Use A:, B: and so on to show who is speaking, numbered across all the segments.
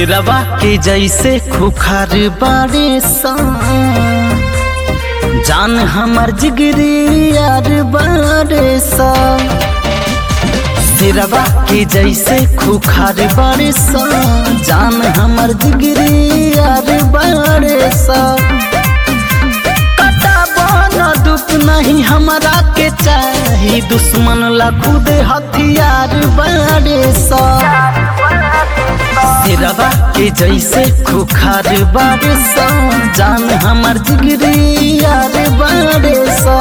A: सिरवा के जैसे खुखार बारे सा जान हमर जिगरी यार बारे सा सिरवा के जैसे खुखार बारे सा जान हमर जिगरी यार बारे सा न दुख नहीं हमरा के चाही दुश्मन ला खुद हथियार बारे सा सिरवा के जैसे खुखार बारे सा जान हमर जिगरी यार बारे सा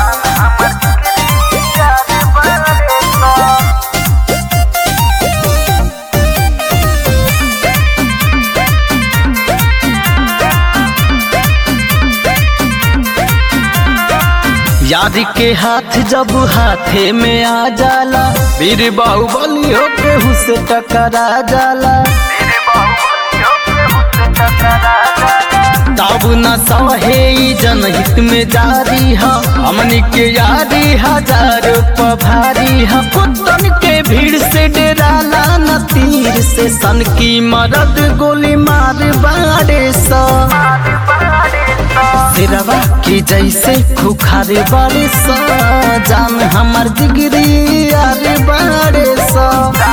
A: यार के हाथ जब हाथे में आ जाला वीर बाहुबली होके हुसे टकरा जाला तब न सहे ई जनहित में जारी है हमनी के यारी हजार पभारी है कुत्तन के भीड़ से डेराला न तीर से सन की मरद गोली मार बारे सा सिरवा के जैसे खुखार बारे सा जान हमर जिगरी यार बारे सा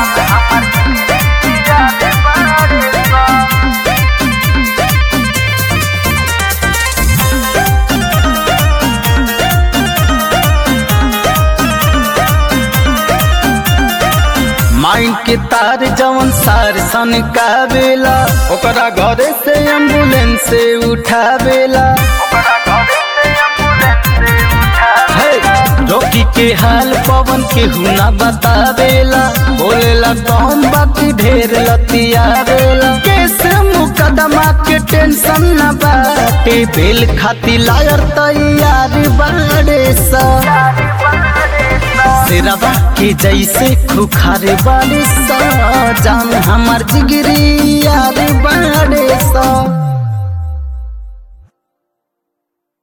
A: माइंड के तार जवन सार सन का बेला ओकरा घरे से एम्बुलेंस से उठावेला रोकी के हाल पवन के हुना बतावेला बोलेला कौन बाकी ढेर लतियावेला केस मुकदमा के टेंशन न बाटे बेल खाती लायर तैयार बाड़े सा सिरवा के जैसे खुखार बारे सा जान हमार जिगरी यार बाड़े सा